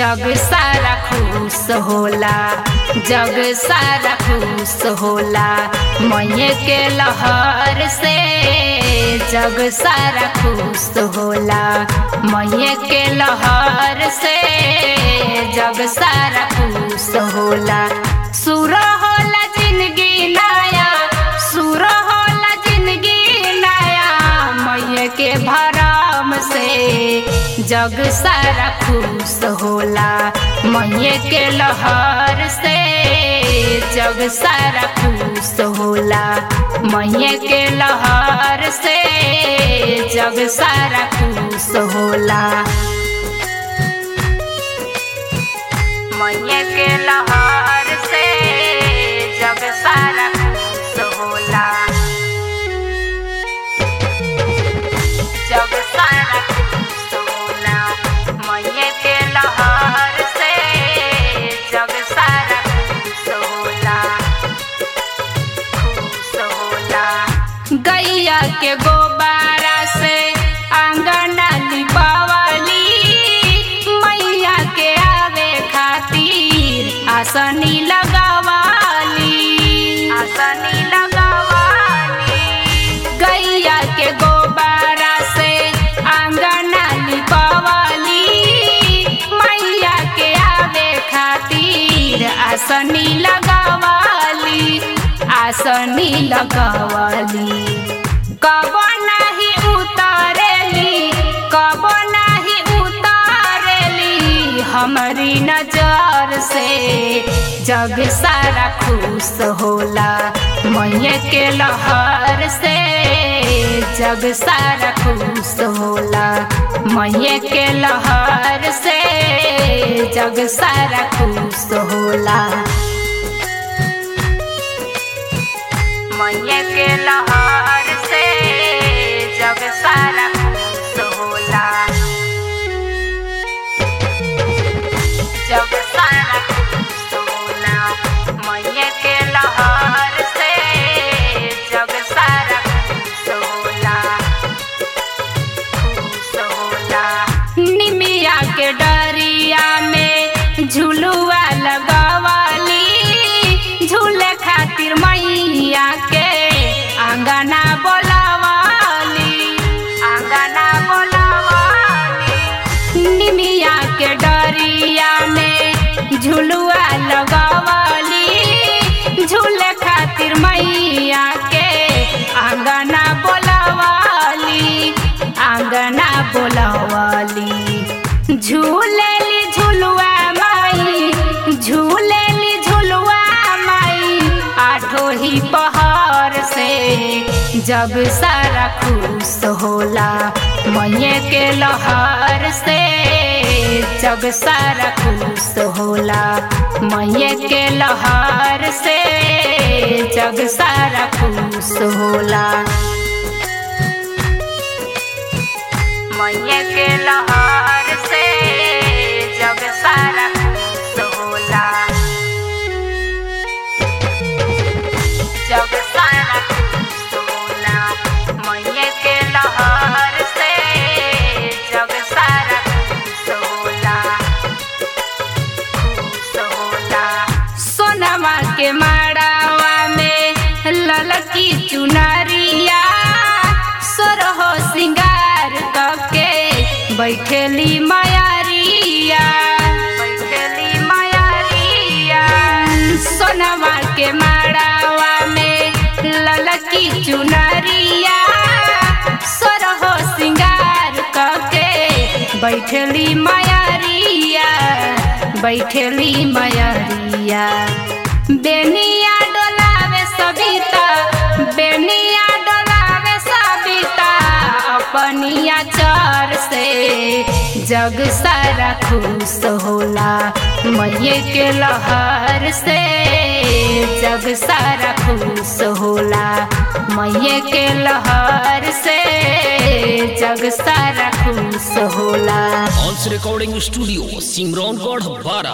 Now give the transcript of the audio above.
जग सारा खुश होला जग सारा खुश होला मैये के लहर से जग सारा खुश होला मैये के लहर से जग सारा खुश होला सुर होला जिंदगी नया सुर होला जिंदगी नया मैये के भरम से जग सारा खुश होला मैये के लहर से जग सारा खुश होला मैये के लहर से जग सारा खुश होला मैये के लहर से जग सारा खुश होला जग सारा खुश होला मैये के लहर से जग सारा खुश होला खुश होला गैया के गोबारा से आंगना लिपावली मैया के आवे खातिर आसनी लगावाली आसनी लगावाली गैया के गोबारा से आंगना लिपावली मैया के आवे खातिर आसनी लगावाली आसनी लगावाली कब नाही उतारेली कब नाही उतारेली हमारी नजर से जग सारा खुश होला मैये के लहर से जग सारा खुश होला मैये के लहर से जग सारा खुश होला मैये के लहर से जग सारा खुश होला जग सारा खुश होला मैये के लहर से जग सारा खुश होला खुश होला निमिया के डरिया में झुलुआ लगवाली झूले खातिर मैया के आंगना बोलावाली आंगना बोलावाली निमिया के डरिया में झुलुआ लगवाली झूले खातिर मैया के आंगना बोलावाली आंगना बोलावाली झूलेली झुलुआ माई झूलेली झुलुआ माई आठो ही पहाड़ से जग सारा खुश होला मैये के लहर से जग सारा खुश होला मैये के लहर से जग सारा खुश होला मैये के लहर से जग सारा खुश होला जग सारा खुश होला मैये के लहर से जग सारा खुश होला खुश होला सोनमा के माड़ावा में ललकी चुनरिया सोरहो सिंगार कके बैठेली मायारिया बैठेली मायारिया सोनमा के माड़ावा में ललकी चुनरिया सोरहो सिंगार कके बैठेली मायारिया बैठेली मायारिया बेनिया डोलावे सबिता बेनिया डोलावे सबिता अपनिया चर से जग सारा खुश होला मैये के लहर से जग सारा खुश होला मैये के लहर से जग सारा खुश होला ऑल्स रिकॉर्डिंग स्टूडियो सिमरौनगढ़ बारा